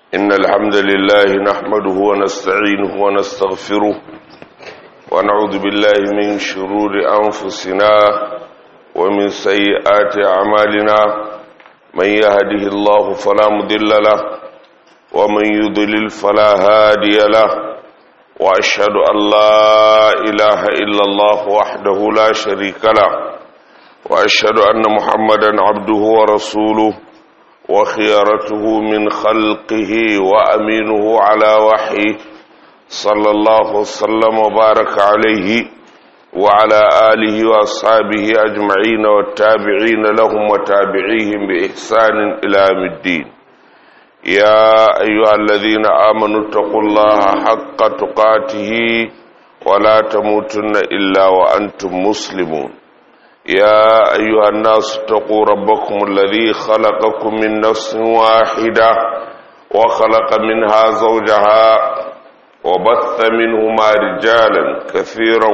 إن الحمد لله نحمده ونستعينه ونستغفره ونعوذ بالله من شرور أنفسنا ومن سيئات أعمالنا من يهده الله فلا مضل له ومن يضلل فلا هادي له وأشهد أن لا إله إلا الله وحده لا شريك له وأشهد أن محمدا عبده ورسوله وخيارته من خلقه وأمينه على وحيه صلى الله وسلم وبارك عليه وعلى آله وأصحابه أجمعين والتابعين لهم وتابعيهم بإحسان إلى يوم الدين يا أيها الذين آمنوا اتقوا الله حق تقاته ولا تموتن إلا وأنتم مسلمون يا أيها الناس اتقوا ربكم الذي خلقكم من نفس واحدة وخلق منها زوجها وبث منهما رجالا كثيرا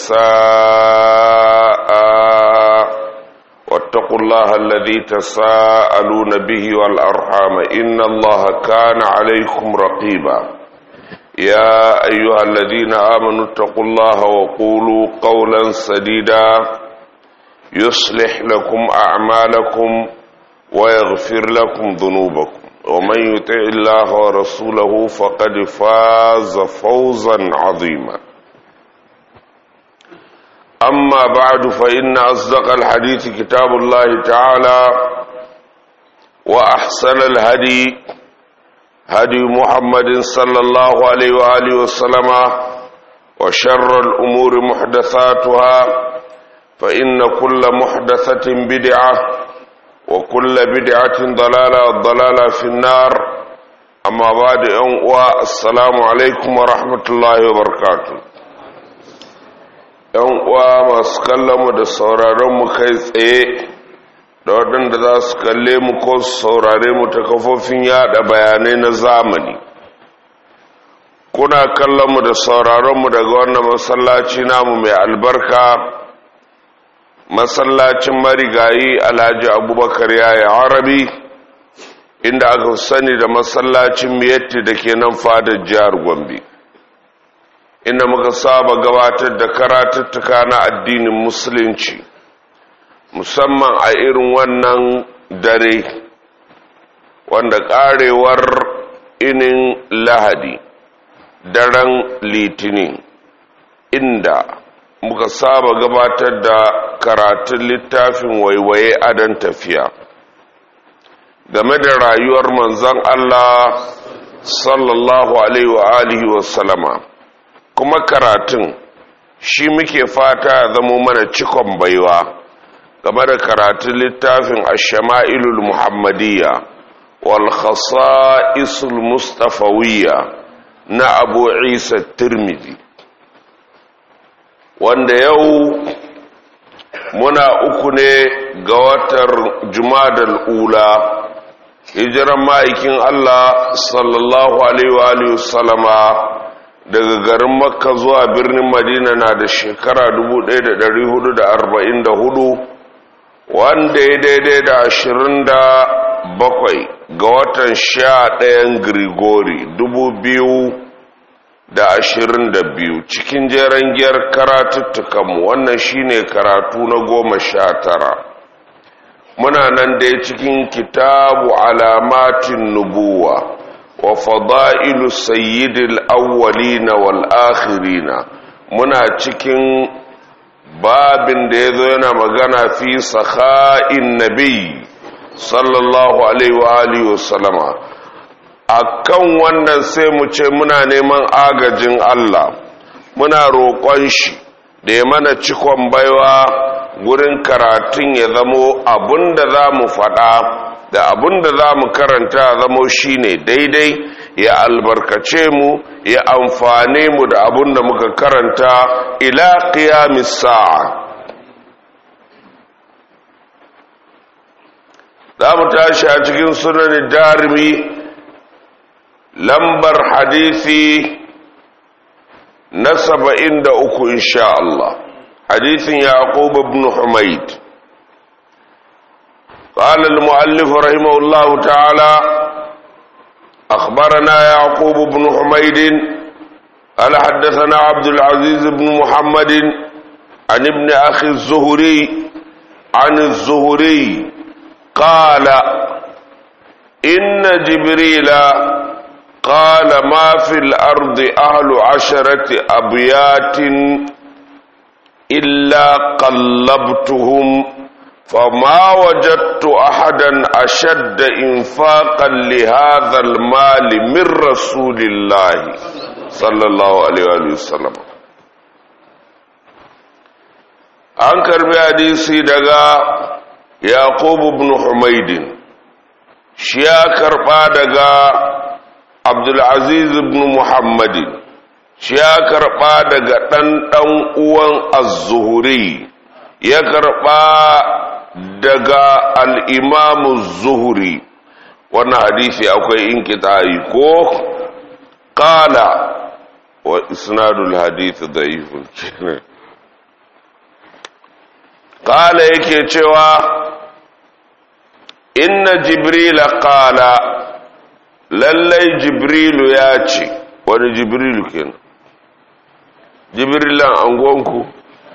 ونساء واتقوا الله الذي تساءلون به والأرحام إن الله كان عليكم رقيبا يا أيها الذين آمنوا اتقوا الله وقولوا قولا سديدا يصلح لكم أعمالكم ويغفر لكم ذنوبكم ومن يطع الله ورسوله فقد فاز فوزا عظيما أما بعد فإن أصدق الحديث كتاب الله تعالى وأحسن الهدي هدي محمد صلى الله عليه وآله وسلم وشر الأمور محدثاتها فإن كل محدثة بدعة وكل بدعة ضلالة الضلالة في النار أما بعد أنواع السلام عليكم ورحمة الله وبركاته uwa masu kallonmu da sauraronmu kai tsaye da waɗanda za su kalle mu ko su saurare mu ta kafofin yada bayanai na zamani kuna kallonmu da sauraronmu daga wannan masallaci namu mai albarka masallacin marigayi alhaji abubakar yaya arabi inda aka sani da masallacin miyatti da ke nan fadar jihar gombe inda muka saba gabatar da karatuttuka na addinin musulunci musamman a irin wannan dare wanda karewar inin lahadi daren litinin inda muka saba gabatar da karatun littafin waiwaye adon tafiya game da rayuwar manzon Allah sallallahu alaihi wa alihi wa salama kuma karatun shi muke fata zamo mana cikon baiwa game da karatun littafin ash-shama'ilul muhammadiyya wal khasa'isul mustafawiyya na abu isa tirmidhi wanda yau muna uku ne ga watar jumadal ula hijiran ma'aikin Allah sallallahu alaihi wa sallama daga garin makka zuwa birnin madina na da shekara 1444 wanda ya daidai da 27 ga watan sha ɗayan grigori 2000 da ashirin da biyu cikin jeren giyar karatuttukanmu wannan shine karatu na goma sha tara muna nan dai cikin kitabu alamatin nubuwa wa fada'ilu sayyidil awwalina wal akhirina muna cikin babin da ya zo yana magana fi sakha'in nabi sallallahu alaihi wa alihi wa sallama a kan wannan sai mu ce muna neman agajin Allah muna roƙon shi da ya mana cikon baiwa gurin karatun ya zamo abinda za mu faɗa da abinda za mu karanta zamo shine daidai ya albarkace mu ya amfane mu da abinda muka karanta ila qiyamis sa'a za mu tashi a cikin sunan darimi lambar hadisi na saba'in da uku insha Allah hadisin yaqub ibn humayd قال المؤلف رحمه الله تعالى أخبرنا يعقوب بن حميد قال حدثنا عبد العزيز بن محمد عن ابن أخي الزهري عن الزهري قال إن جبريل قال ما في الأرض أهل عشرة أبيات إلا قلبتهم فما وجدت أحدا أشد إنفاقا لهذا المال من رسول الله صلى الله عليه وآله وسلم an karbi hadisi daga yaqub ibn humaydin shi ya karba daga abdulaziz ibn muhammadin shi ya karba daga ɗan ɗan uwan az-zuhri ya karba daga al'imamu zuhri wannan hadisi akwai inkita'i ko ƙala wa isnadul hadisi da ifin ƙala yake cewa inna jibrila ƙala lallai jibrilu ya ce wani jibrilu kenan jibrilan angonku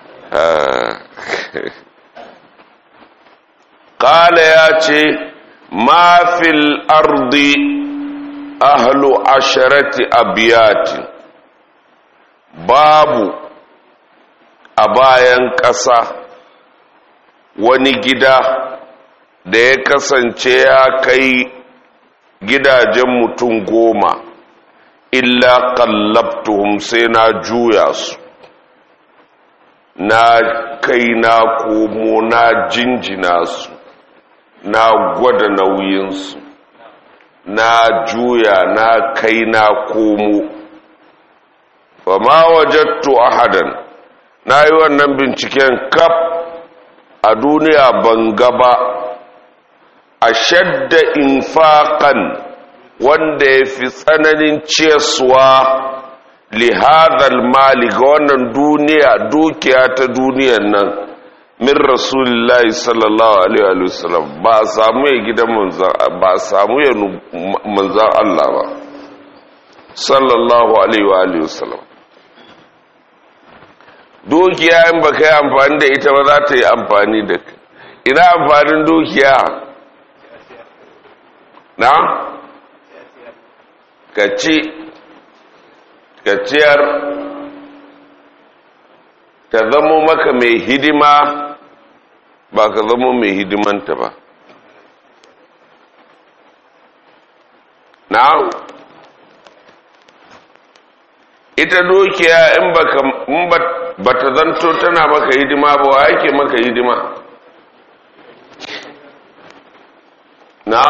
kala ya ce ma fil ardi ahlu asharati abiyatin babu a bayan ƙasa wani gida da ya kasance ya kai gidajen mutum goma illa kallabtuhum sai na juya su na kai na komo na jinjina su na gwada nauyinsu na juya na kai na komo ba ma wajattu ahadan na yi wannan binciken kaf a duniya ban gaba a shadda infaƙan wanda ya fi tsananin ciyaswa lihadar mali ga wannan duniya dukiya ta duniyan nan min rasulillahi sallallahu alaihi wa sallam ba a samu ya gidan manzan ba a samu ya manzan Allah ba sallallahu alaihi wa sallam dukiya in ba ka yi amfani da ita ba za ta yi amfani da ka ina amfanin dukiya na ka ci ka ciyar ka zamo maka mai hidima ba ka zamo mai hidimanta ba na ita dukiya in ba ta zanto tana maka hidima ba wa yake maka hidima na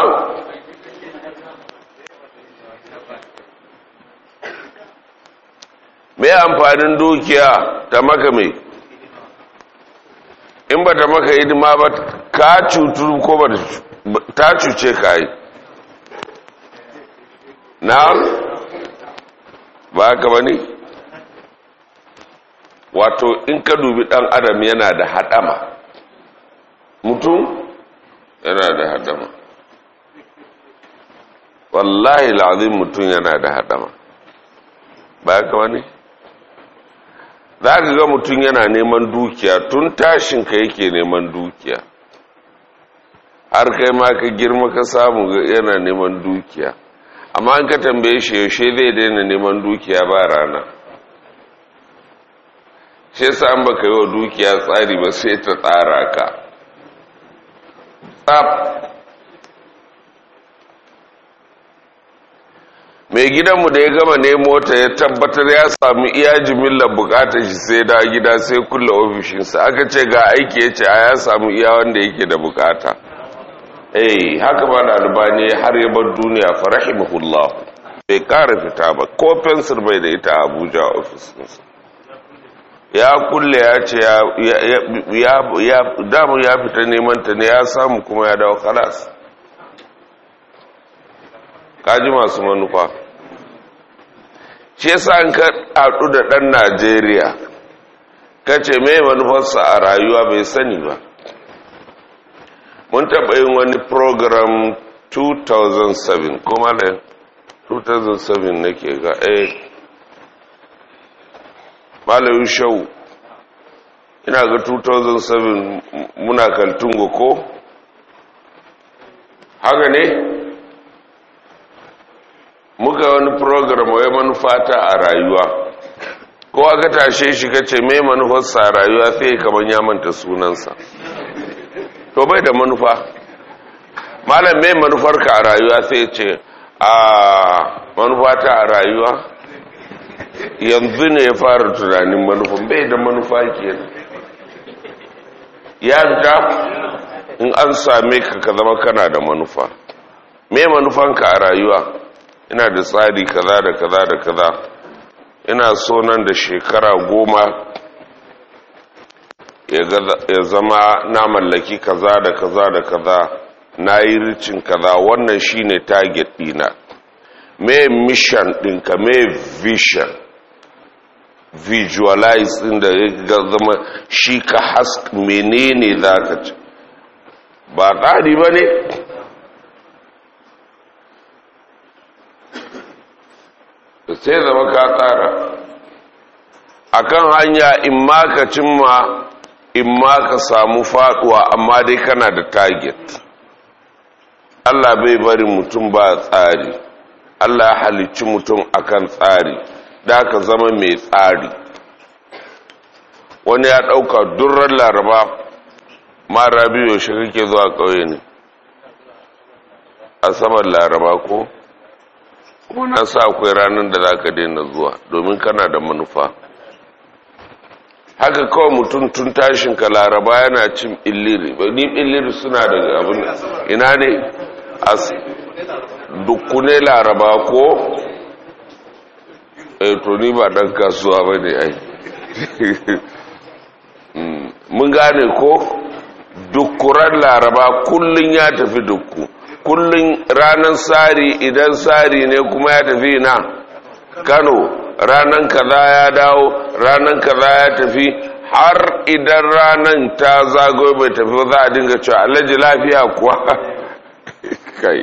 mai amfanin dukiya ta maka mai in ba ta maka hidima ba ka cutu ko ba ta cuce ka yi na ba haka ba ne wato in ka dubi dan adam yana da hadama mutum yana da hadama wallahi la'azim mutum yana da hadama ba haka ba ne za ka ga mutum yana neman dukiya tun tashin ka yake neman dukiya har kai ma ka girma ka samu yana neman dukiya amma an ka tambaye shi yaushe zai daina neman dukiya ba rana shi yasa an baka yi wa dukiya tsari ba sai ta tsara ka tsaf mai gidanmu da ya gama nemo ta ya tabbatar ya sami iya jimillar bukatar shi sai da gida sai kulle ofishinsa aka ce ga aiki ya ce a ya samu iya wanda yake da bukata eh haka ba da albani har ya bar duniya fa rahimahullah bai kara fita ba ko fensir bai da ita a abuja ofisinsa ya kulle ya ce ya damu ya fita neman ta ne ya samu kuma ya dawo kalas kaji masu manufa shi yasa an ka haɗu da ɗan najeriya ka ce mai manufarsa a rayuwa bai sani ba mun taɓa yin wani program 2007 kuma da 2007 nake ga eh malayin shau ina ga 2007 muna kaltungo ko haka ne muka wani program wai manufata a rayuwa ko aka tashe shi kace mai manufarsa a rayuwa sai kamar ya manta sunansa to bai da manufa malam mai manufarka a rayuwa sai ce a manufata a rayuwa yanzu ne ya fara tunanin manufan bai da manufa kenan ya fita in an same ka ka zama kana da manufa me manufanka a rayuwa ina da tsari kaza da kaza da kaza ina so nan da shekara goma ya zama na mallaki kaza da kaza da kaza na yi ricin kaza wannan shine target dina me mission ɗinka me vision visualize ɗin da ya zama shi ka hask menene za ka ci ba ɗari ba ne sai zama ka tsara akan hanya in ma ka cimma in ma ka samu faduwa amma dai kana da target Allah bai bari mutum ba tsari Allah ya halicci mutum akan tsari da ka zama mai tsari wani ya ɗauka durran laraba mara biyu shi kake zuwa ƙauye ne asabar laraba ko na sa akwai ranar da za ka daina zuwa domin kana da manufa haka kawai mutum tun tashin ka laraba yana cin illiri ni illiri suna da abin ina ne as dukkune laraba ko eh to ni ba dan kasuwa ba ne ai mun gane ko dukkuran laraba kullun ya tafi dukku kullun ranar sari idan sari ne kuma ya tafi na kano ranar kaza ya dawo ranar kaza ya tafi har idan ranar ta zagoyi bai tafi za a dinga cewa alhaji lafiya kuwa kai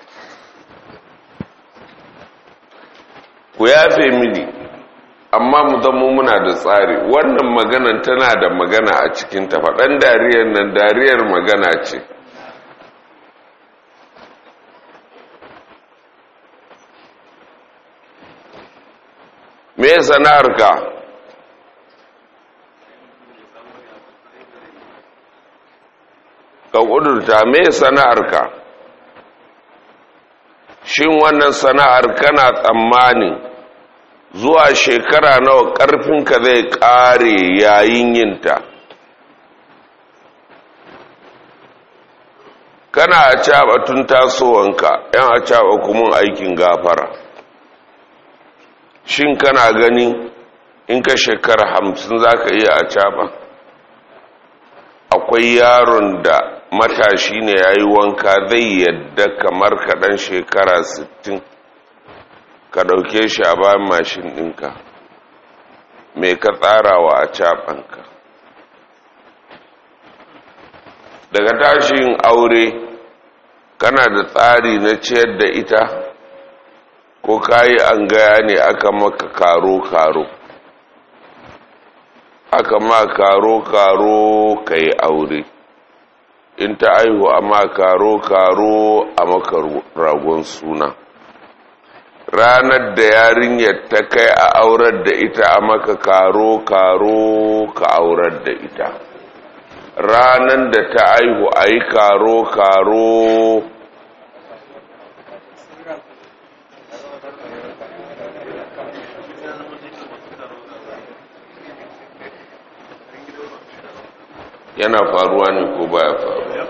ku yafe mini amma mu zama muna da tsari wannan maganan tana da magana a cikin faɗan dariyar nan dariyar magana ce me sana'arka ka ƙudurta me sana'arka shin wannan sana'ar kana tsammanin zuwa shekara nawa ƙarfinka zai ƙare yayin yinta kana a caɓa tun tasowanka yan a caɓa kuma aikin gafara shin kana gani in ka shekara hamsin za ka iya a caɓa akwai yaron da matashi ne ya yi wanka zai yadda kamar kaɗan shekara sittin ka ɗauke shi a bayan mashin ɗinka mai ka tsarawa a caɓanka daga tashin aure kana da tsari na ciyar da ita ko kayi an gaya ne aka maka karo-karo aka ma karo-karo ka yi aure in ta aihu a ma karo-karo a maka ragon suna ranar da yarinyar ta kai a aurar da ita a maka karo-karo ka aurar da ita ranar da ta aihu a yi karo-karo yana faruwa ne ko baya faruwa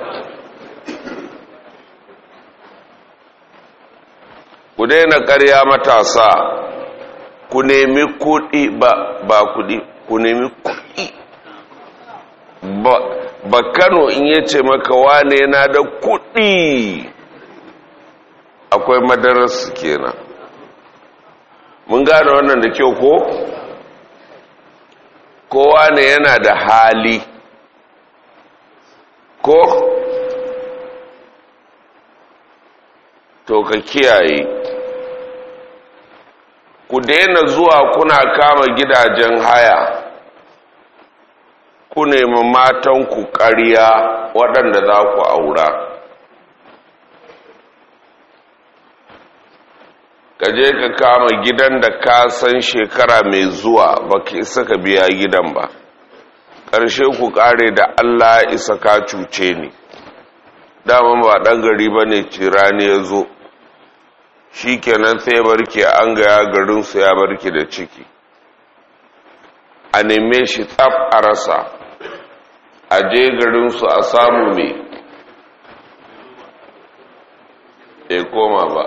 ku daina ƙarya matasa ku nemi kuɗi ba ba kuɗi ku nemi kuɗi ba, ba kano in yace maka wane yana da kuɗi akwai madararsu kenan mun gane wannan da kyau ko kowa ne yana da hali ko to ka kiyaye daina zuwa kuna kama gidajen haya ku nemi matanku ƙarya waɗanda za ku aura ka je ka kama gidan da ka san shekara mai zuwa ba ka isa ka biya gidan ba ƙarshe ku ƙare da allah isa ka cuce ni daman ba ɗan gari ba ne cirani ya zo shi kenan sai barke an gaya garinsu ya barke da ciki a neme shi tsaf a rasa a je garinsu a samu mai ya koma ba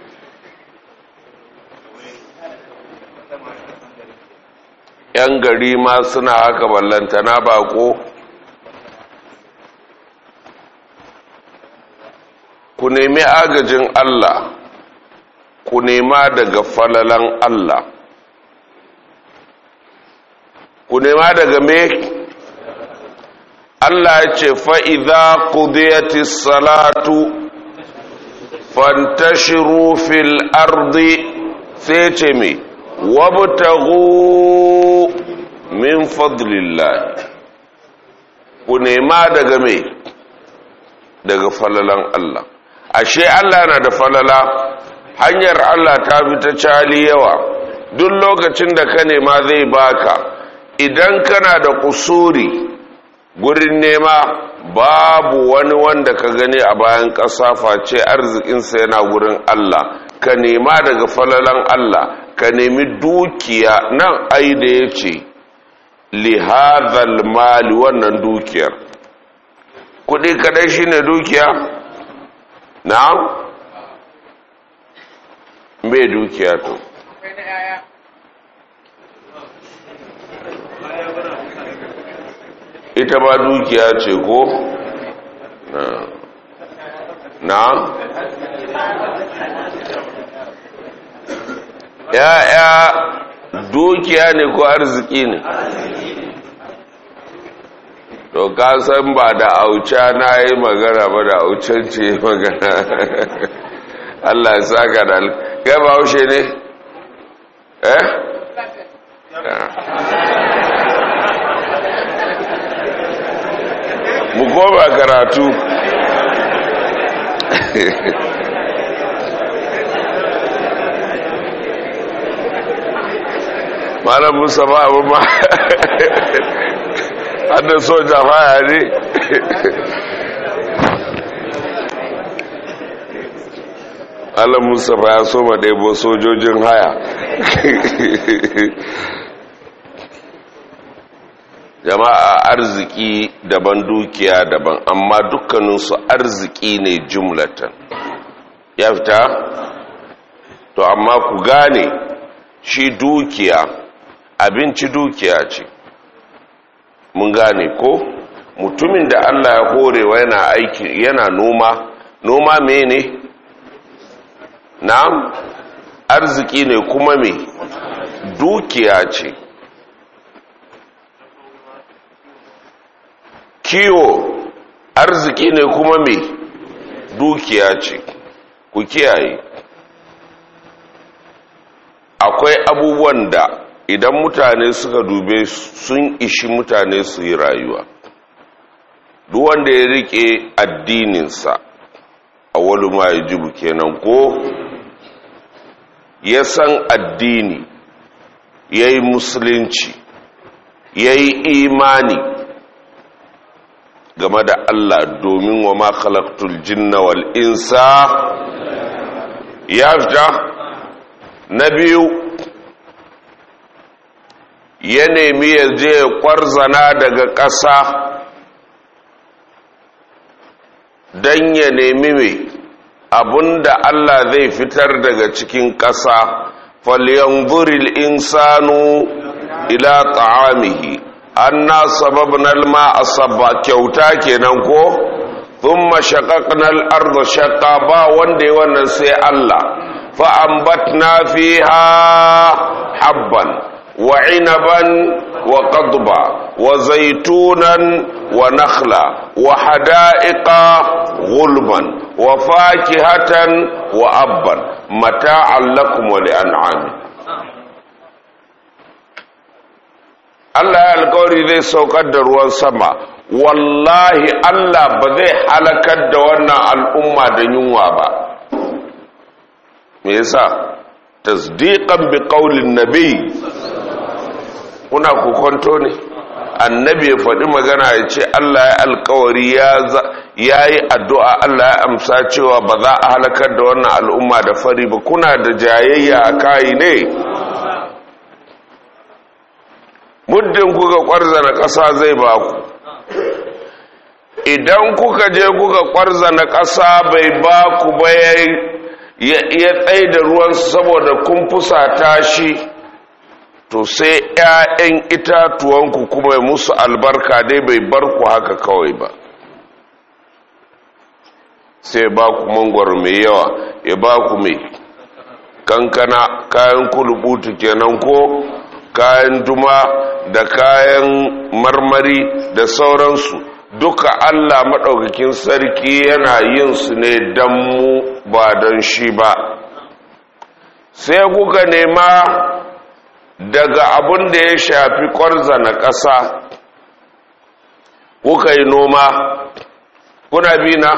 yan gari ma suna haka ballantana bako ku nemi agajin Allah ku nema daga falalan Allah ku nema daga me Allah ya ce fa'iza ƙudiyatis salatu fantashiru fil ardi sai ce me wabtagu min fadlillah ku nema daga me daga falalan Allah ashe Allah na da falala hanyar Allah ta fi ta cali yawa duk lokacin da ka nema zai baka idan kana da kusuri gurin nema babu wani wanda ka gani a bayan ƙasa face arzikinsa yana gurin Allah ka nema daga falalan Allah ka nemi dukiya nan ai da ya ce lihazal mali wannan dukiyar kudi kadai shine dukiya na'am me dukiya to ita ba dukiya ce ko na ya'ya dukiya ne ko arziki ne to ka san ba da auca na yi magana ba da aucan ce magana Allah ya saka da kai ba haushe ne eh mu koma karatu malam musa ba abu ma hada soja baya ne Allah musa ba ya so ma ɗaibo sojojin haya jama'a arziki daban dukiya daban amma dukkaninsu arziki ne jumlatan ya fita to amma ku gane shi dukiya abinci dukiya ce mun gane ko mutumin da Allah ya horewa yana aiki yana noma noma mene na'am arziki ne kuma me dukiya ce kiwo arziki ne kuma me dukiya ce ku kiyaye akwai abubuwan da idan mutane suka dube sun ishi mutane su yi rayuwa duk wanda ya rike addininsa a wani ma ya jibu kenan ko ya san addini ya yi musulunci ya yi imani game da Allah domin wa ma khalaqtul jinna wal insa ya fita na biyu ya nemi ya je kwarzana daga ƙasa don ya nemi mai abinda Allah zai fitar daga cikin ƙasa falyanzuril insanu ila ta'amihi anna sababna al-ma'a sabba kyauta kenan ko thumma shaqaqna al-ardha shaqqa ba wanda ya wannan sai Allah fa ambatna fiha habban wa 'inaban wa qadba wa zaytunan wa nakhla wa hada'iqa gulban wa fakihatan wa abban mata'an lakum wa li'an'am Allah ya alkawari zai saukar da ruwan sama wallahi Allah ba zai halakar da wannan al'umma da yunwa ba me yasa tasdiqan bi qaulin nabi kuna kokonto ne annabi ya faɗi magana ya ce Allah ya alkawari ya yi addu'a Allah ya amsa cewa ba za a halakar da wannan al'umma da fari ba kuna da jayayya a kayi ne muddin kuka ƙwarzana ƙasa zai ba ku idan kuka je kuka ƙwarzana ƙasa bai ba ku ba ya tsaye da ruwansu saboda kun fusata shi to sai ‘ya'yan itatuwanku kuma ya musu albarka dai bai bar ku haka kawai ba sai ba ku mangwaro mai yawa ya ba ku mai kankana kayan kulubutu kenan ko kayan duma da kayan marmari da sauransu duka allah maɗaukakin sarki yana yin su ne don mu ba don shi ba sai kuka nema daga abin da ya shafi na ƙasa kuka yi noma kuna bi na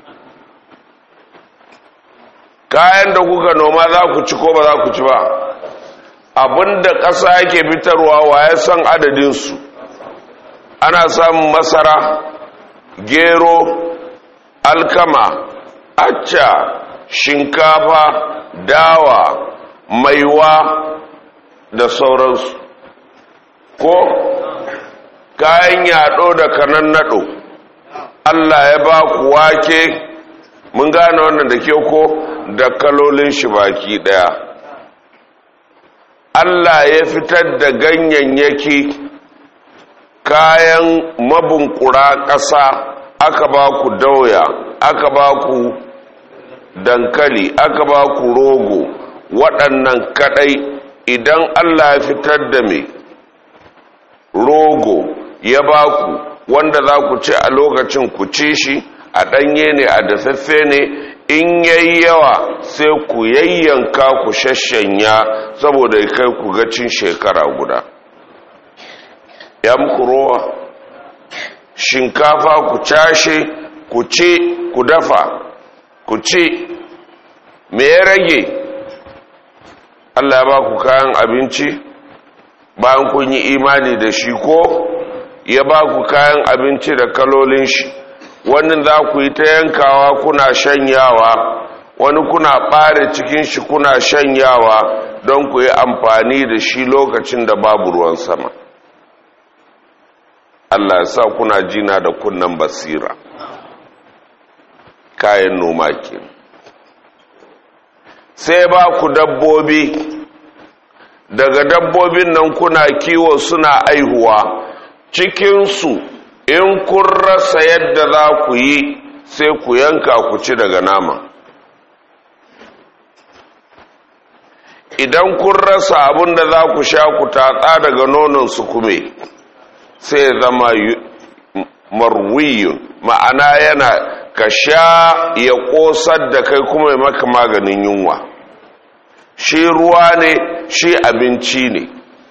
kayan da kuka noma za ku ci ko ba za ku ci ba abin da ƙasa yake fitarwa wa ya san adadinsu ana samun masara gero alkama acca shinkafa dawa maiwa da sauransu ko kayan yaɗo da kanan naɗo Allah ya ba ku wake mun gane wannan da ke ko da kalolin shi baki ɗaya Allah ya fitar da ganyayyaki kayan mabunkura ƙasa aka ba ku dauya aka ba ku dankali aka ba ku rogo waɗannan kaɗai idan Allah ya fitar da mai rogo ya ba ku wanda za ku ci a lokacin ku ci shi a ɗanye ne a dafaffe ne in yayi yawa sai ku yayyanka ku shashanya saboda ya kai ku gacin shekara guda ya muku rowa shinkafa ku cashe ku ci ku dafa ku ci me ya rage Allah ya ba ku kayan abinci bayan kun yi imani da shi ko ya ba ku kayan abinci da kalolin shi wannan za ku yi ta yankawa kuna shanyawa wani kuna ɓare cikin shi kuna shanyawa don ku yi amfani da shi lokacin da babu ruwan sama Allah ya sa kuna jina da kunnan basira kayan noma ke sai ba ku dabbobi daga dabbobin nan kuna kiwo suna aihuwa cikinsu in kun rasa yadda za ku yi sai ku yanka ku ci daga nama idan kun rasa abin da za ku sha ku tatsa daga nonon su kume sai zama marwiyun ma'ana yana ka sha ya ƙosar da kai kuma maka maganin yunwa shi ruwa ne shi abinci ne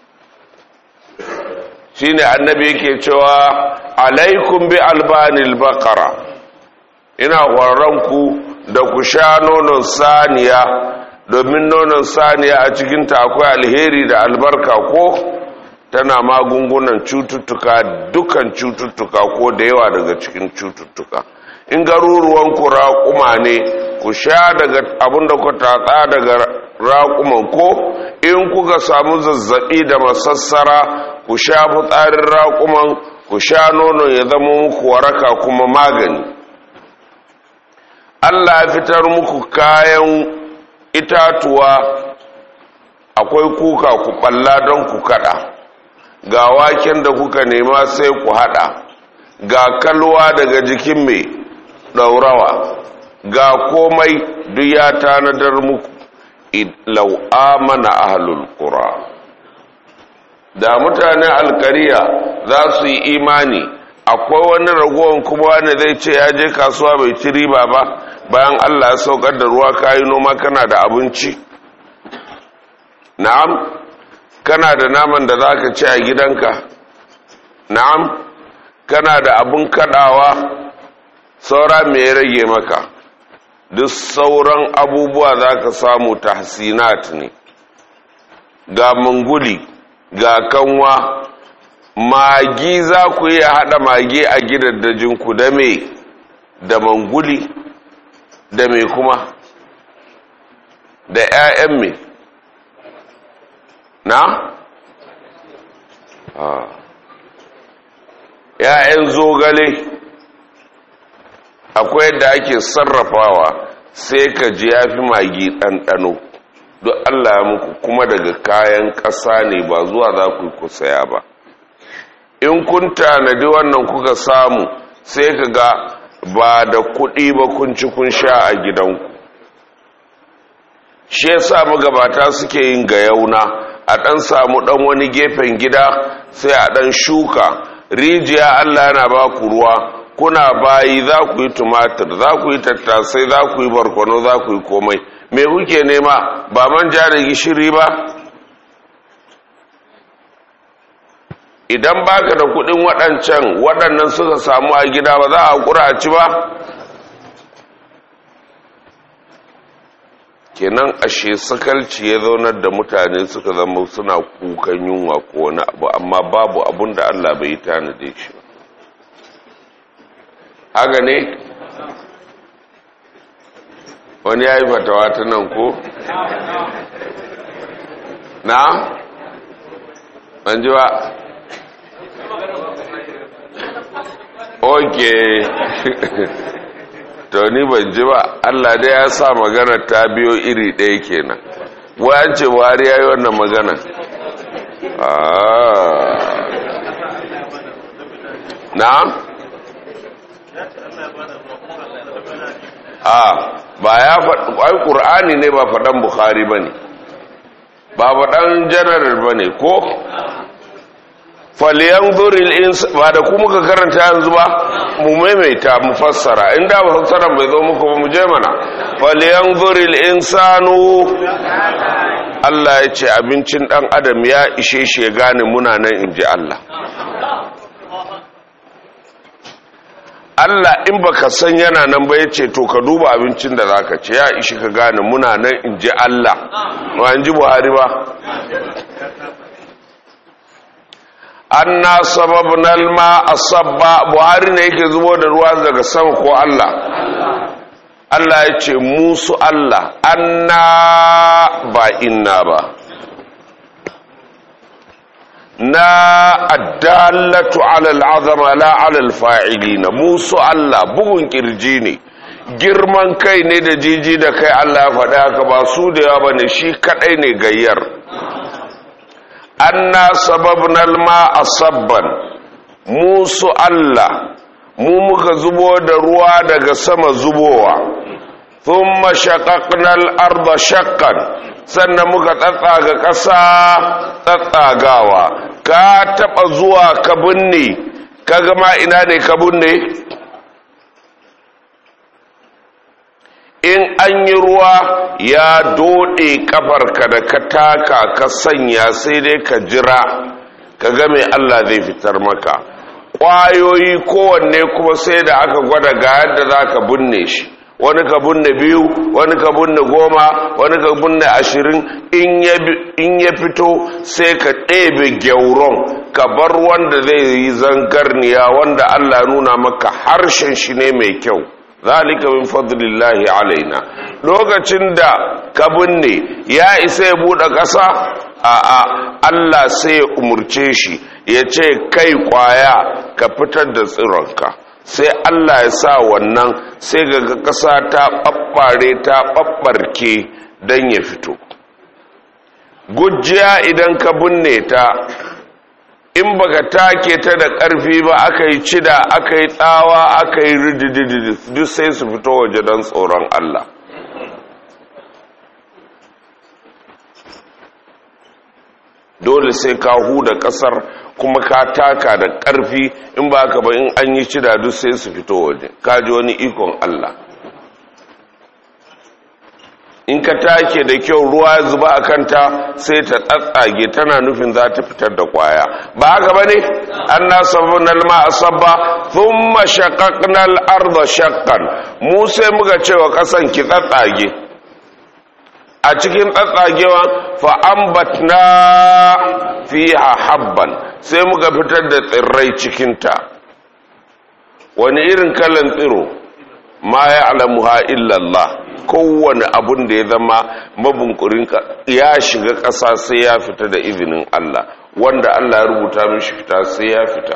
shi ne annabi yake cewa alaikum bi albanil bakara ina ku da ku sha nonon saniya domin nonon saniya a cikinta akwai alheri da albarka ko tana magungunan cututtuka dukan cututtuka ko da yawa daga cikin cututtuka in garuruwan ku raƙuma ne ku sha daga abin da ku tatsa daga raƙuman ko in kuka samu zazzaɓi da masassara ku sha fitsarin raƙuman ku sha nonon ya zama muku waraka kuma magani allah ya fitar muku kayan itatuwa akwai kuka ku ɓalla don ku kaɗa ga waken da kuka nema sai ku haɗa ga kalwa daga jikin mai ɗaurawa ga komai duk ya tanadar muku lau amana ahlul qura da mutanen alkariya za su yi imani akwai wani ragowar kuma wanda zai ce ya je kasuwa bai ci riba ba bayan allah ya saukar da ruwa kayi noma kana da abinci na'am kana da naman da za ka ci a gidanka na'am kana da abun kadawa saura me ya rage maka duk sauran abubuwa za ka samu tahsinat ne ga manguli ga kanwa magi za ku iya haɗa magi a gidaddajinku da me da manguli da me kuma da 'ya'yan me na? ‘ya'yan zogale akwai yadda ake sarrafawa sai ka ji ya fi magi ɗanɗano duk Allah ya muku kuma daga kayan ƙasa ne ba zuwa za ku yi kusaya ba in kun tanadi wannan kuka samu sai ka ga ba da kuɗi ba kun ci kun sha a gidanku shi yasa magabata suke yin gayauna a ɗan samu ɗan wani gefen gida sai a ɗan shuka rijiya Allah yana ba ku ruwa kuna bayi za ku yi tumatir za ku yi tattasai za ku yi barkwano za ku yi komai me kuke nema ba manja da gishiri ba idan baka da kudin waɗancan waɗannan suka samu a gida ba za a kura a ci ba kenan ashe sakalci ya zaunar da mutane suka zama suna kukan yunwa ko wani abu amma babu abun da Allah bai tanade shi haka ne wani ya yi fatawa ta nan ko na an ji ba ok to ni ban ji ba Allah dai ya sa magana ta biyo iri ɗaya kenan wayan ce buhari ya yi wannan magana na a ba ya faɗi ƙur'ani ne ba faɗan buhari ba ne ba faɗan janar ba ne ko faliyan zuril insa ba da kuma ka karanta yanzu ba mu maimaita mu fassara inda ba fassara bai zo muku ba mu je mana faliyan zuril insanu Allah ya ce abincin dan adam ya ishe shi ya gane muna nan in ji Allah Allah in baka san yana nan ba ya ce to ka duba abincin da zaka ce ya ishi ka gane muna nan in ji Allah ba in ji Buhari ba anna sababna alma asabba buhari ne yake zubo da ruwa daga sama ko Allah Allah ya ce musu Allah anna ba inna ba na addallatu ala al'azama la ala alfa'ilina musu Allah bugun kirji ne girman kai ne da jiji da kai Allah ya faɗa haka ba su da yawa bane shi kadai ne gayyar anna sababna alma sabban mu su Allah mu muka zubo da ruwa daga sama zubowa thumma shaqaqna al-ardha shaqqan sannan muka tsatsaga ƙasa tsatsagawa ka taba zuwa ka binne kaga ma ina ne ka binne in an yi ruwa ya dode kafarka da ka taka ka sanya sai dai ka jira ka ga mai Allah zai fitar maka ƙwayoyi kowanne kuma sai da aka gwada ga yadda za ka binne shi wani ka binne biyu wani ka binne goma wani ka binne ashirin in ya fito sai ka ɗebe gyauron ka bar wanda zai yi zangarniya wanda Allah nuna maka harshen shi ne mai kyau zalika min fadlillahi alaina lokacin da ka binne ya isa ya bude ƙasa a'a Allah sai ya umurce shi ya ce kai kwaya ka fitar da tsironka sai Allah ya sa wannan sai ga ƙasa ta ɓaɓɓare ta ɓaɓɓarke don ya fito gujiya idan ka binne ta in baka take ta da ƙarfi ba aka yi cida aka yi tsawa aka yi rididididi duk sai su fito waje don tsoron Allah dole sai ka huda ƙasar kuma ka taka da ƙarfi in ba ka ba in an yi cida duk sai su fito waje ka ji wani ikon Allah in ka take da kyau ruwa ya zuba a kanta sai ta tsatsage tana nufin za ta fitar da kwaya ba haka ba ne an na sabbin alma a sabba sun mashaƙaƙnal arda shakkan mu sai muka cewa ƙasan ki tsatsage a cikin tsatsagewa fa'ambatna fiha habban sai muka fitar da tsirrai cikinta wani irin kalan tsiro ma ya alamuha illallah kowane abun da ya zama mabunkurin ya shiga ƙasa sai ya fita da izinin Allah wanda Allah ya rubuta mishi fita sai ya fita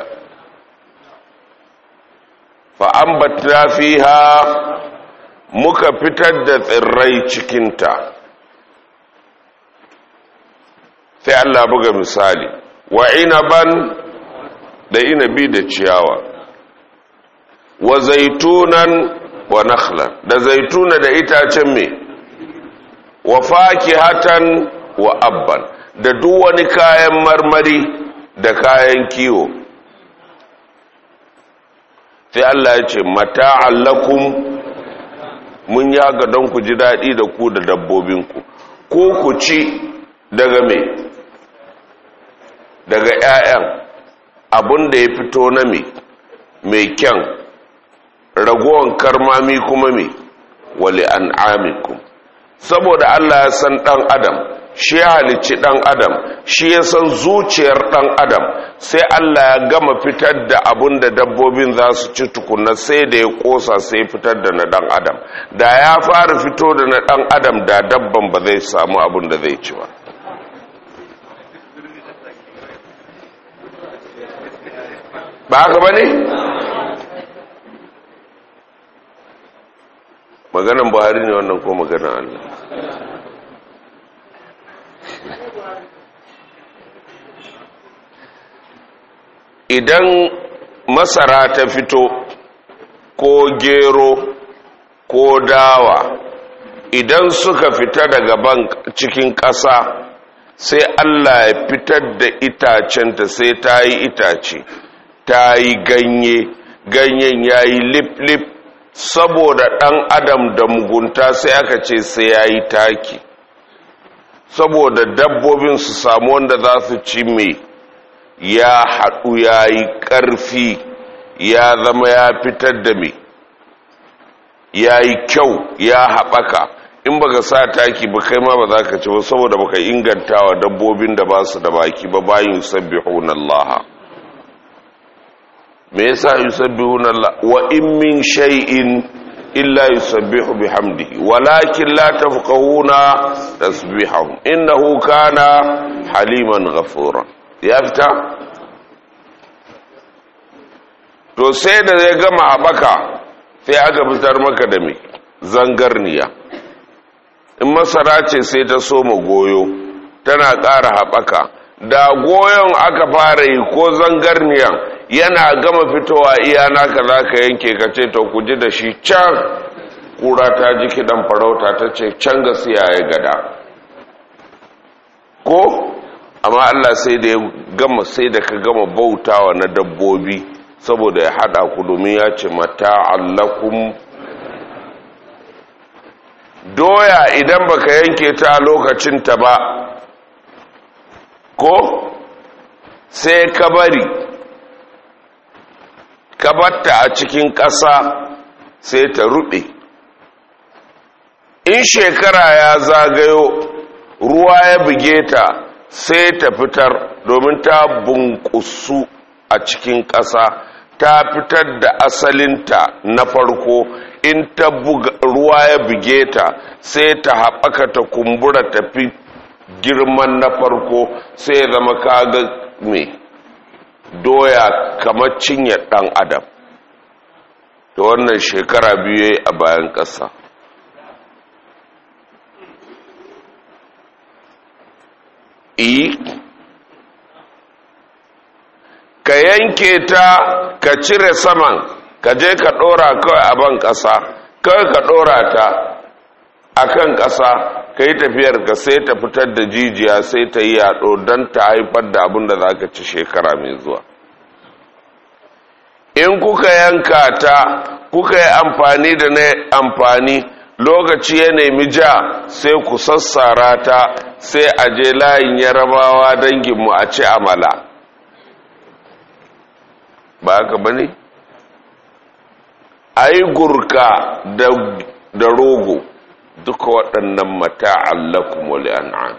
fa'ambatna fiha muka fitar da tsirrai cikinta sai Allah buga misali wa inaban da inabi da ciyawa wa zaitunan wa nakhlan da zaituna da itacen me wa fakihatan wa abban da duk wani kayan marmari da kayan kiwo sai Allah ya ce mata'an lakum mun yaga don ku ji daɗi da ku da dabbobinku ko ku ci daga me daga 'ya'yan abin da ya fito na me mai kyan ragowar karmami kuma me wali an amikum saboda Allah ya san ɗan adam shi ya halicci ɗan adam shi ya san zuciyar ɗan adam sai Allah ya gama fitar da abin da dabbobin za su ci tukuna sai da ya ƙosa sai fitar da na ɗan adam da ya fara fito da na ɗan adam da dabban ba zai samu abin da zai ci ba ba haka ba ne? maganan buhari ne wannan ko maganan allah idan masara ta fito ko gero ko dawa idan suka fita daga ban cikin ƙasa sai allah ya fitar da itacenta sai ta yi itace ta yi ganye ganyen ya yi lip-lip saboda ɗan adam da mugunta sai aka ce sai ya yi taki saboda dabbobin su samu wanda za su ci mai ya haɗu ya yi ƙarfi ya zama ya fitar da mai ya yi kyau ya haɓaka in baka sa taki ba kai ma ba za ka ci ba saboda baka inganta wa dabbobin da ba su da baki ba bayin sabbihun Allah me yasa yusabbihuna Allah wa in min shay'in illa yusabbihu bihamdihi walakin la tafqahuna tasbihahum innahu kana haliman ghafura ya fita to sai da zai gama habaka sai aka fitar maka da me zangarniya in masara ce sai ta soma goyo tana ƙara haɓaka da goyon aka fara yi ko zangarniyan yana gama fitowa iya naka za ka yanke ka ce to ku ji da shi can kura ta ji kiɗan farauta ta ce can gasiya ya gada ko amma Allah sai da ya gama sai da ka gama bautawa na dabbobi saboda ya hada ku domin ya ce mata allakum doya idan baka yanke ta lokacin ta ba ko sai ka bari ka batta a cikin ƙasa sai ta ruɓe in shekara ya zagayo ruwa ya buge ta sai ta fitar domin ta bunkusu a cikin ƙasa ta fitar da asalinta na farko in ta ruwa ya buge ta sai ta haɓaka ta kumbura tafi girman na farko sai ya zama kaga mai doya kamar cinye ɗan adam da wannan shekara biyu a bayan ƙasa i ka yanke ta ka cire saman ka je ka ɗora kawai a ban ƙasa kawai ka ɗora ta a kan ƙasa ka yi tafiyar ka sai ta fitar da jijiya sai ta yi yaɗo don ta haifar da abin da za ka ci shekara mai zuwa in kuka yanka ta kuka yi amfani da na amfani lokaci ya nemi ja sai ku sassara ta sai a je layin yarabawa danginmu a ci amala ba haka ba ne a yi gurka da rogo duka waɗannan mata'an lakum wali an'am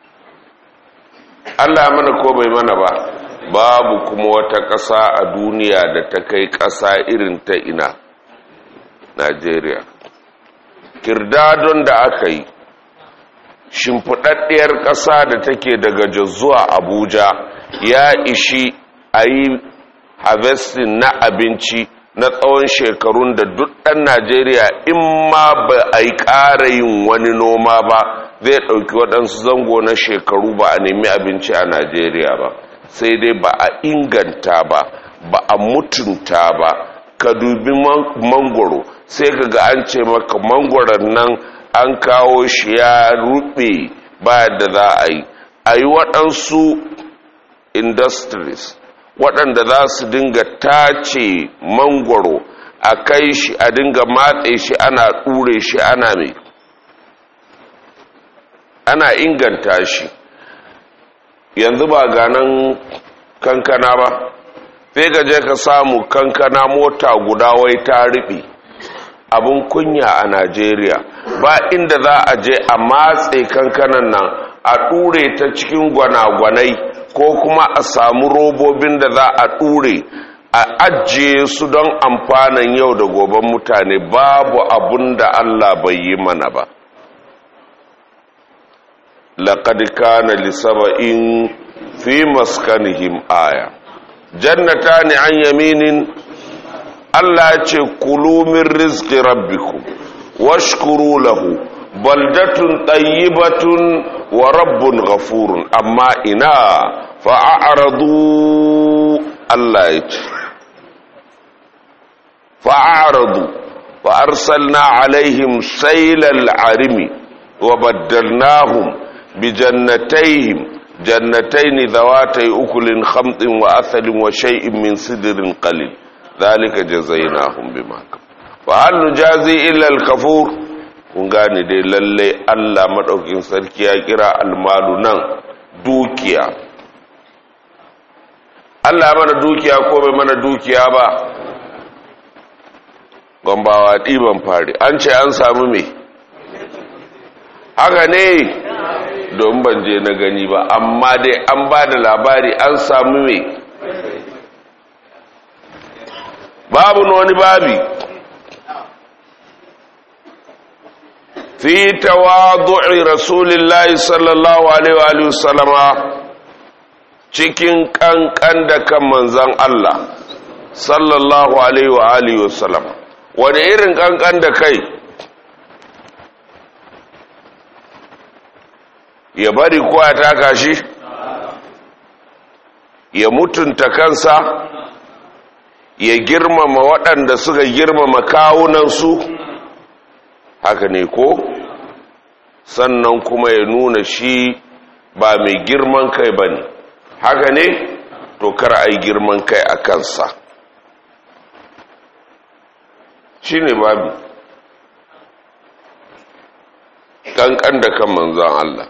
Allah mana ko bai mana ba babu kuma wata ƙasa a duniya da ta kai ƙasa irin ta ina Najeriya kirdadon da aka yi shimfiɗaɗɗiyar ƙasa da take daga zuwa Abuja ya ishi a yi harvesting na abinci na tsawon shekarun da duk ɗan Najeriya in ma ba a yi ƙara yin wani noma ba zai ɗauki waɗansu zango na shekaru ba a nemi abinci a Najeriya ba sai dai ba a inganta ba ba a mutunta ba ka dubi mangoro sai ka ga an ce maka mangoron nan an kawo shi ya ruɓe ba da za a yi a yi waɗansu industries waɗanda za su dinga tace mangwaro a kai shi a dinga matse shi ana ɗure shi ana mai ana inganta shi yanzu ba ganan kankana ba sai ka je ka samu kankana mota guda wai ta riɓe abin kunya a najeriya ba inda za a je a matse kankanan nan a ɗure ta cikin gwanagwanai ko kuma a samu robobin da za a ɗure a ajiye su don amfanin yau da goben mutane babu abun da Allah bai yi mana ba laqad kana li saba'in fi maskanihim aya jannatani an yaminin Allah ya ce kulu min rizqi rabbikum washkuru lahu baldatun tayyibatun wa rabbun ghafurun amma ina fa'aradu Allah ya ce fa'aradu fa arsalna alaihim sailal arimi wa baddalnahum bi jannatayhim jannatayn dhawatay ukulin khamtin wa athalin wa shay'in min sidrin qalil dhalika jazaynahum bima fa hal nujazi illa al-kafur kun gane dai lalle Allah madaukin sarki ya kira almalu nan dukiya Allah mana dukiya ko bai mana dukiya ba gombawa ɗiban fari an ce an samu me haka ne don ban je na gani ba amma dai an ba da labari an samu me babu wani babi fi tawadu'i rasulillahi sallallahu alaihi wa sallama cikin kankan da kan manzan Allah sallallahu alaihi wa alihi wa sallama wani irin kankan da kai ya bari ko ya taka shi ya mutunta kansa ya girmama waɗanda suka girmama kawunansu haka ne ko sannan kuma ya nuna shi ba mai girman kai ba ne haka ne to kar a yi girman kai a kansa shi ne babu ƙanƙan da kan manzan Allah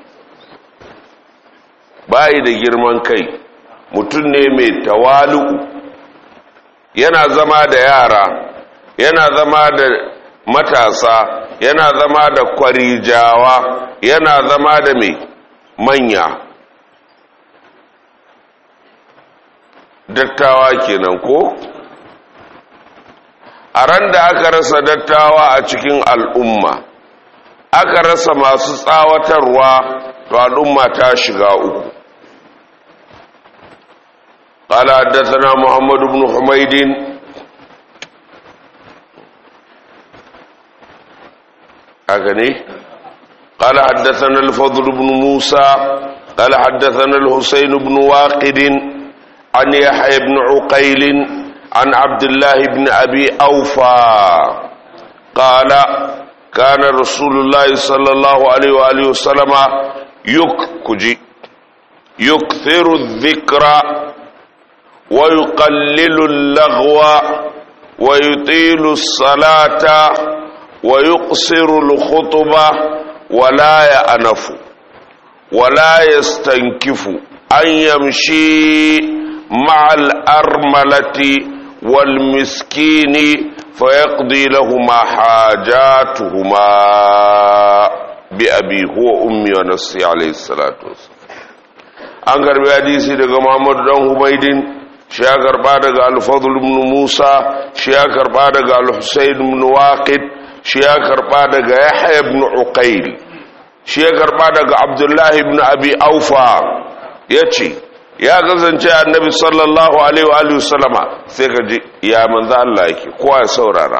bayi da girman kai mutum ne mai tawalu yana zama da yara yana zama da matasa yana zama da kwarijawa yana zama da mai manya dattawa kenan ko a ran da aka rasa dattawa a cikin al'umma aka rasa masu tsawatarwa to al'umma ta shiga uku قال حدثنا محمد بن حميد أغني قال حدثنا الفضل بن موسى قال حدثنا الحسين بن واقد عن يحيى بن عقيل عن عبد الله بن أبي أوفى قال كان رسول الله صلى الله عليه وآله وسلم يكجي يكثر الذكر ويقلل اللغو ويطيل الصلاة wa yuqsiru al-khutba wa la ya'nafu wa la yastankifu an yamshi ma'a al-armalati wal miskini fayaqdi lahumā hājātuhumā bi abi huwa ummi wa nafsi alayhi salatu an karbi hadisi daga Muhammad dan Hubaidin shi ya karba daga Al-Fadl ibn Musa shi ya karba daga Al-Husayn ibn Waqid shi ya karba daga Yahya ibn Uqayl shi ya karba daga Abdullah ibn Abi Aufa yace ya kasance annabi sallallahu alaihi wa alihi sallama sai ka ji ya manzo Allah yake kowa ya saurara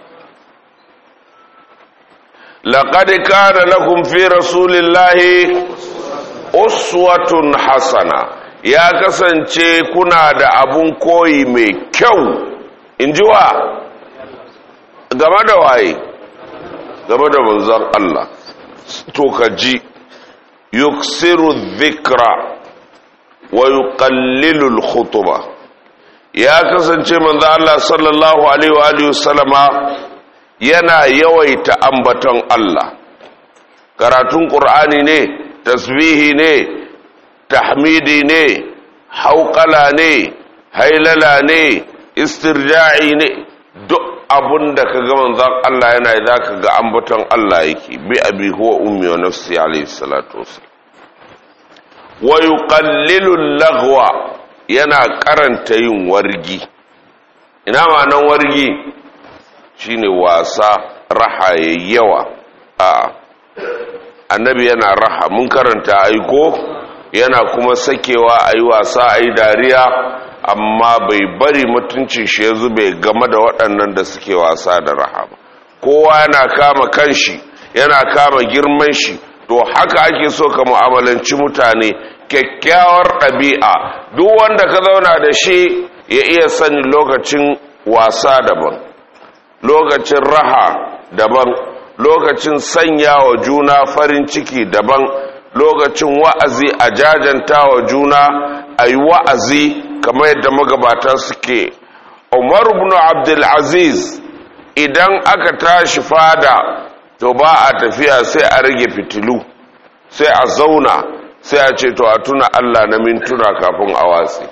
laqad kana lakum fi rasulillahi uswatun hasana ya kasance kuna da abun koyi mai kyau in ji wa game da waye game da manzon Allah to ka ji yuksiru dhikra wa yuqallilu al-khutba ya kasance manzo Allah sallallahu alaihi wa alihi wasallama yana yawaita ambaton Allah karatun qur'ani ne tasbihi ne tahmidi ne hauqala ne hailala ne istirja'i ne duk abun da kaga manzon Allah yana zaka ga ambaton Allah yake bi abi huwa ummi wa nafsi alaihi salatu wasallam wa yuqallilu lagwa yana karanta yin wargi ina ma'anan wargi shine wasa raha yawa a annabi yana raha mun karanta aiko yana kuma sakewa ayi wasa ayi dariya amma bai bari mutuncin shi ya zube game da waɗannan da suke wasa da raha ba kowa yana kama kanshi yana kama girman shi to haka ake so ka mu'amalanci mutane kyakkyawar ɗabi'a duk wanda ka zauna da shi ya iya sani lokacin wasa daban lokacin raha daban lokacin sanya wa juna farin ciki daban lokacin wa'azi a jajanta wa juna a yi wa'azi kamar yadda magabata suke umar ibn abdulaziz idan aka tashi fada to ba a tafiya sai a rage fitilu sai a zauna sai a ce to a tuna Allah na mintuna kafin a watsi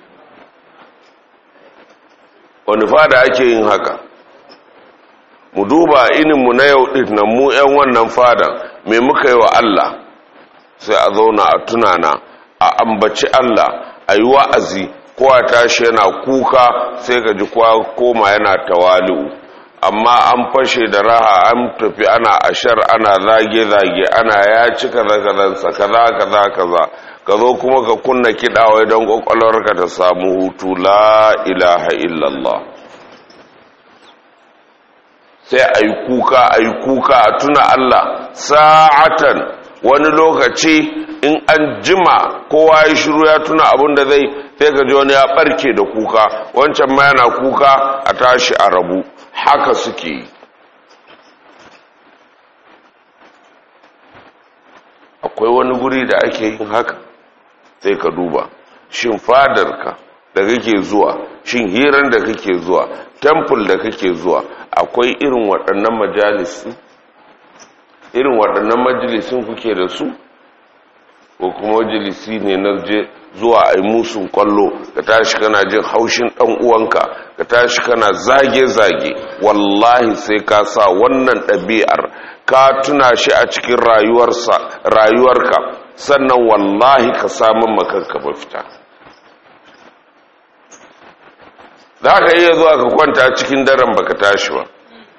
wani fada ake yin haka mu duba ininmu na yau ɗin nan mu 'yan wannan fadan me muka yi wa Allah sai a zauna a tunana a ambaci Allah a yi wa'azi kowa tashi yana kuka sai ka ji kowa koma yana tawali'u amma an fashe da raha an tafi ana ashar ana zage-zage ana ya ci kaza-kazansa kaza-kaza kaza ka zo kuma ka kunna kiɗawai don ƙwaƙwalwarka ta samu hutu la ilaha illallah sai a yi kuka a yi kuka a tuna Allah sa'atan wani lokaci in an jima kowa ya shiru ya tuna abin da zai sai ka ji wani ya ɓarke da kuka wancan ma yana kuka a tashi a rabu haka suke yi akwai wani guri da ake yin haka sai ka duba shin fadarka da kake zuwa shin hirar da kake zuwa temple da kake zuwa akwai irin waɗannan majalisi irin waɗannan majalisun kuke da su ko kuma majalisi ne na je zuwa a yi musun kwallo ka tashi kana jin haushin ɗan uwanka ka tashi kana zage-zage wallahi sai ka sa wannan ɗabi'ar ka tuna shi a cikin rayuwarka sannan wallahi ka samun makanka mafita za ka iya zuwa ka kwanta cikin daren baka tashi ba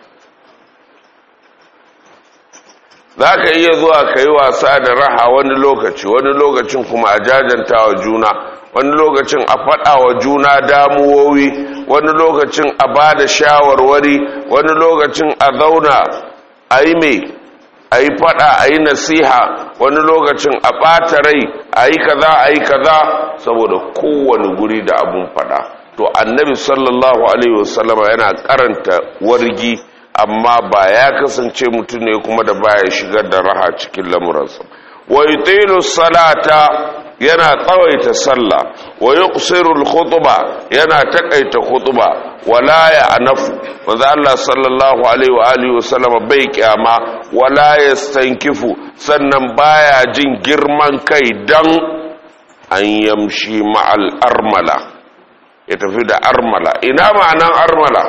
za ka iya zuwa ka yi wasa da raha wani lokaci wani lokacin kuma a jajanta wa juna wani lokacin a faɗa wa juna damuwowi wani lokacin a ba da shawarwari wani lokacin a zauna a yi mai a yi faɗa a yi nasiha wani lokacin a ɓata rai a yi kaza a yi kaza saboda kowane guri da abun faɗa to annabi sallallahu alaihi wasallama yana karanta wargi amma ba ya kasance mutum ne kuma da baya shigar da raha cikin lamuransa wa yutilu salata yana tsawaita sallah wa yuqsiru al-khutba yana takaita khutba wala ya anafu manzo Allah sallallahu alaihi wa alihi wa sallam bai kyama wala yastankifu sannan baya jin girman kai dan an yamshi ma'al armala ya tafi da armala ina ma'anan armala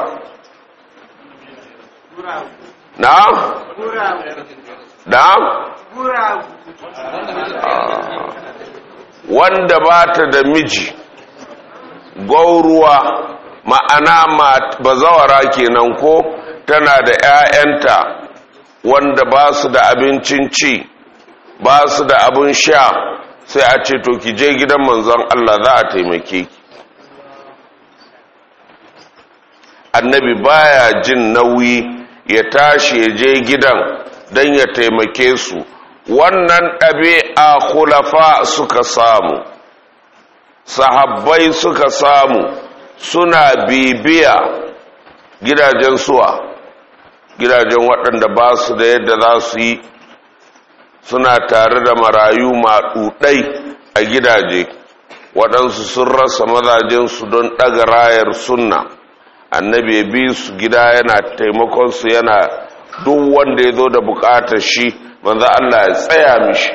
na da wanda ba ta da miji gauruwa ma'ana bazawara kenan ko tana da 'ya'yanta wanda ba su da abincin ci ba su da abin sha sai a ce to ki je gidan manzon Allah za a taimake ki annabi baya jin nauyi ya tashi ya je gidan don ya taimake su wannan ɗabi'a khulafa suka samu sahabbai suka samu suna bibiya gidajen suwa gidajen waɗanda ba su da yadda za su yi suna tare da marayu maɗuɗai a gidaje waɗansu sun rasa mazajensu don ɗaga rayar sunna annabi ya bi su gida yana taimakonsu yana duk wanda ya zo da bukatar shi manzo Allah ya tsaya mishi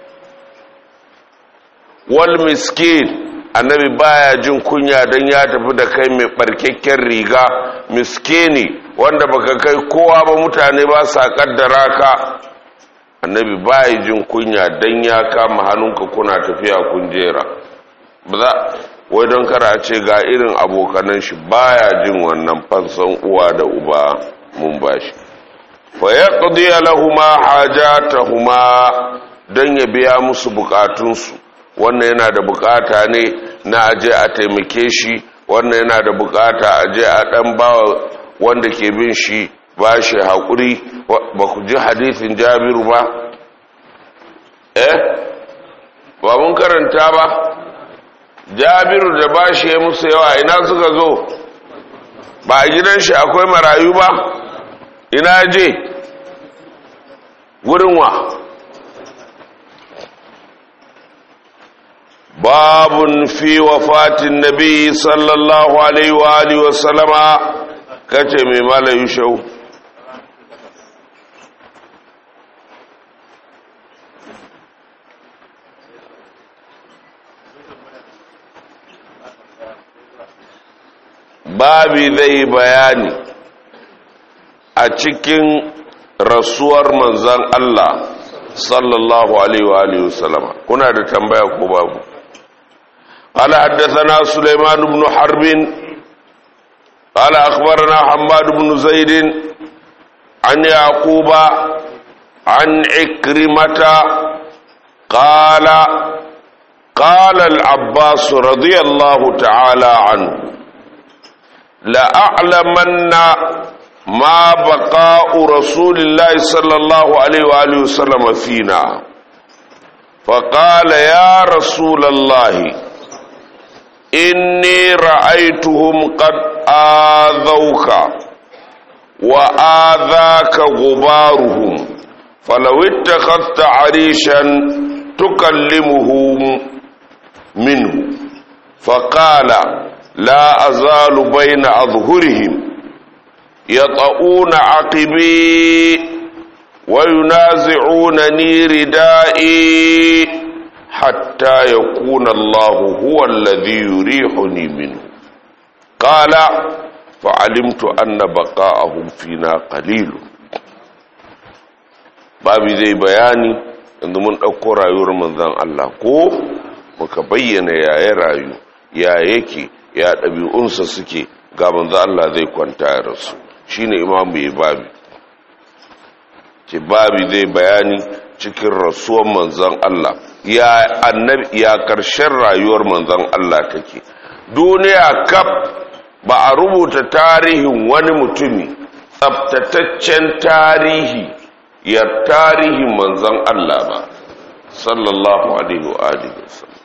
wal miskin annabi baya jin kunya don ya tafi da kai mai barkekken riga miskini wanda baka kai kowa ba mutane ba sa kaddara ka annabi baya jin kunya don ya kama hannunka kuna tafiya kun jera ba za wai don kara ce ga irin abokanan shi baya jin wannan fansan uwa da uba mun bashi fa yaqdi lahumma hajatahuma don ya biya musu bukatunsu wannan yana da bukata ne na aje a taimake shi wannan yana da bukata aje a dan bawa wanda ke bin shi ba shi haƙuri ba ku ji hadithin jabiru ba eh ba mun karanta ba jabiru da ba shi ya musu yawa ina suka zo ba a gidan shi akwai marayu ba ina je wurin wa babun fi wafatin nabi sallallahu alaihi wa alihi wa sallama kace mai malayu shau babi zai bayani a cikin rasuwar manzan Allah sallallahu alaihi wa sallama kuna da tambaya ko babu قال حدثنا سليمان بن حرب قال أخبرنا حماد بن زيد عن يعقوب عن عكرمة قال قال العباس رضي الله تعالى عنه لأعلمن ما بقاء رسول الله صلى الله عليه وآله وسلم فينا فقال يا رسول الله إني رأيتهم قد آذوك وآذاك غبارهم فلو اتخذت عريشا تكلمهم منه فقال لا أزال بين أظهرهم يطؤون عقبي وينازعونني ردائي حتى يكون الله هو الذي يريحني منه قال فعلمت أن بقاءهم فينا قليل babi zai bayani inda mun ɗauko rayuwar manzan Allah ko muka bayyana yaya rayu ya yake ya ɗabi'unsa suke ga manzan Allah zai kwanta ya rasu shine imamu ya babi ce babi zai bayani cikin rasuwar manzan Allah ya annabi ya karshen rayuwar manzon Allah take duniya kaf ba a rubuta tarihin wani mutumi tsaftataccen tarihi ya tarihin manzon Allah ba sallallahu alaihi wa alihi wasallam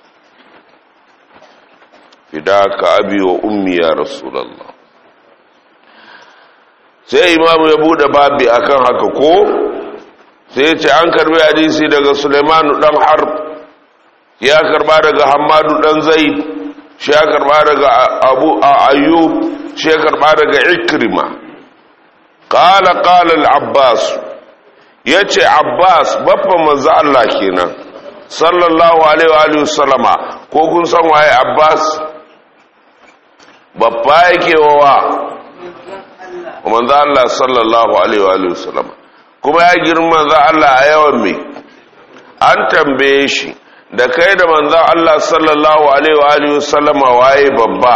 fidaka abi wa ummi ya rasulullah sai imamu ya bude babi akan haka ko sai ya ce an karbi hadisi daga Suleimanu dan Harb ya karba daga hamadu dan zaid shi ya karba daga abu ayyub shi ya karba daga ikrima qala qala al-abbas yace abbas babban manzo Allah kenan sallallahu alaihi wa alihi wasallama ko kun san waye abbas babba yake wa manzo Allah sallallahu alaihi wa alihi wasallama kuma ya girma manzo Allah a yawan me an tambaye shi da kai da manzo Allah sallallahu alaihi wa alihi wasallama waye babba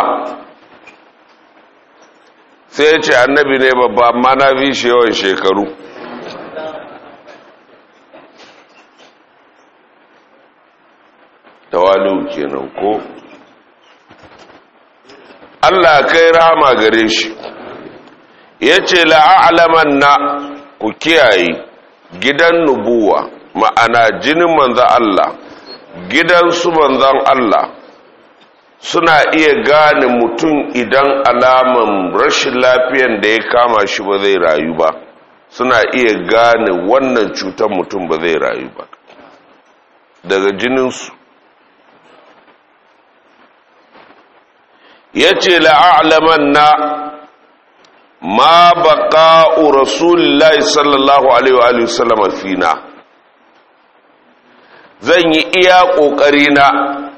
sai ya ce annabi ne babba amma na fi shi yawan shekaru tawali'u kenan ko Allah kai rahama gare shi yace la'alaman na ku kiyaye gidan nubuwa ma'ana jinin manzan Allah gidan su manzan Allah suna iya gane mutum idan alaman rashin lafiyan da ya kama shi ba zai rayu ba suna iya gane wannan cutar mutum ba zai rayu ba daga jininsu ya ce la'alaman na ma baƙa'u rasulullahi sallallahu alaihi wa sallama fina zan yi iya ƙoƙarina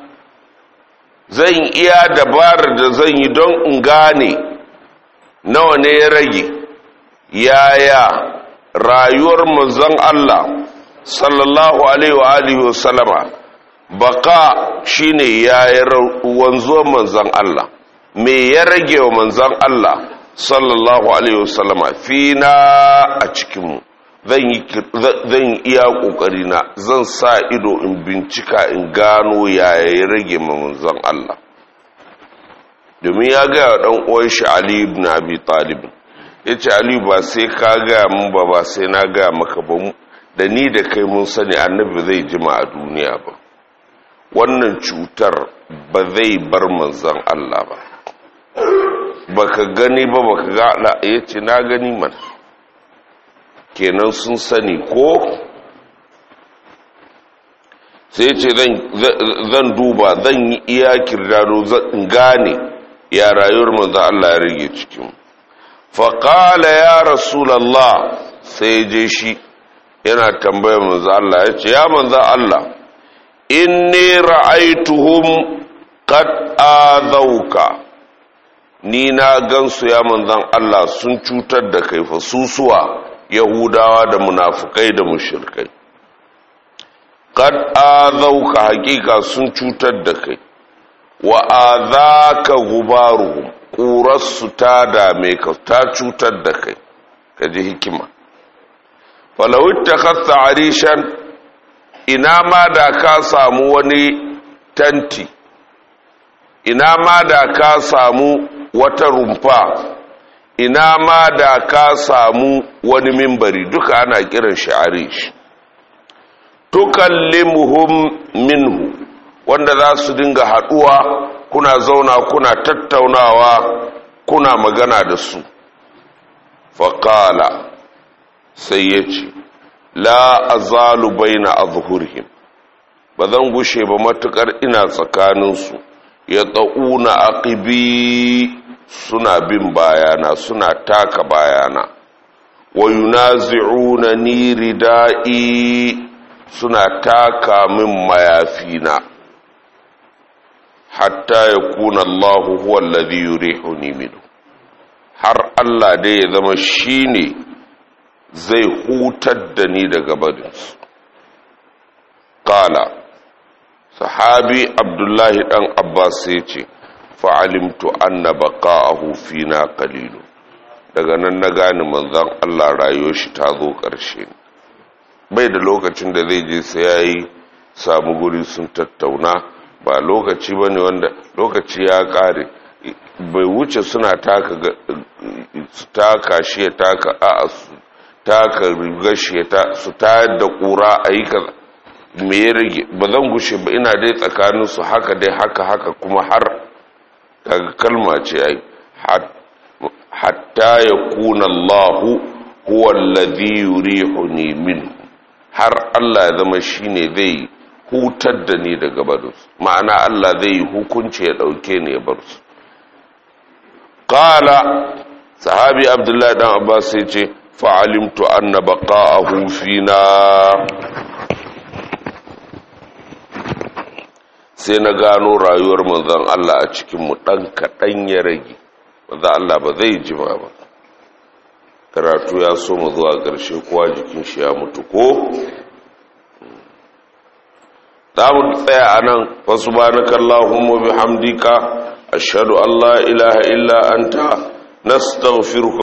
zan iya dabarar da zan yi don in gane nawa ne ya rage yaya rayuwar manzon Allah sallallahu alaihi wa sallama baka shine yaya wanzuwar manzon Allah me ya rage wa manzon Allah sallallahu alaihi wa sallama fina a cikinmu zan iya ƙoƙari na zan sa ido in bincika in gano yaya ya rage manzon Allah domin ya gaya ɗan uwan shi Ali ibn Abi Talib ya ce Ali ba sai ka gaya mun ba ba sai na gaya maka ba da ni da kai mun sani annabi zai jima a duniya ba wannan cutar ba zai bar manzon Allah ba baka gani ba baka ga Allah ya ce na gani mana kenan sun sani ko sai ce zan duba zan yi iya kirdado zan gane ya rayuwar manzo Allah ya rage cikin faƙala ya rasulallah sai je shi yana tambayar manzo Allah ya ce ya manzo Allah inni ra'aituhum qad azauka ni na gansu ya manzan Allah sun cutar da kai fa susuwa yahudawa da munafukai da mushirkai kad azauka hakika sun cutar da kai wa azaka gubaruhum ƙurarsu ta dame ka ta cutar da kai ka ji hikima falawit ta kasta arishan ina ma da ka samu wani tanti ina ma da ka samu wata rumfa ina ma da ka samu wani mimbari duka ana kiran shi arish tukallimuhum minhu wanda za su dinga haduwa kuna zauna kuna tattaunawa kuna magana da su faƙala sai ya ce la azalu baina azhurihim ba zan gushe ba matukar ina tsakaninsu ya tsa'una aqibi suna bin bayana suna taka bayana wa yunazi'una ni rida'i suna taka min mayafina hatta yakuna Allahu huwa alladhi yurihuni minhu har Allah dai ya zama shine zai hutar da ni daga barinsu qala sahabi abdullahi dan abbas ya ce fa'alimtu anna baqa'ahu fina qalilu daga nan na gane manzon Allah rayuwar shi ta zo ƙarshe bai da lokacin da zai je sai yayi samu guri sun tattauna ba lokaci bane wanda lokaci ya kare bai wuce suna taka su taka shi ya taka a su taka rigar shi ya su tayar da ƙura a yi kaza me ya rage ba zan gushe ba ina dai tsakaninsu haka dai haka haka kuma har kaga kalma ce ai hatta ya kuna Allahu huwa alladhi yurihuni min har Allah ya zama shine zai hutar da ni daga barinsu ma'ana Allah zai yi hukunci ya ɗauke ni ya bar su ƙala sahabi abdullahi dan abbas sai ce fa'alimtu anna baqa'ahu fina sai na gano rayuwar manzon Allah a cikin mu dan kaɗan ya rage manzon Allah ba zai jima ba karatu ya so mu zuwa ƙarshe kowa jikin shi ya mutu ko za mu tsaya a nan wasu ba na kallahun bihamdika ashhadu an la ilaha illa anta nastaghfiruka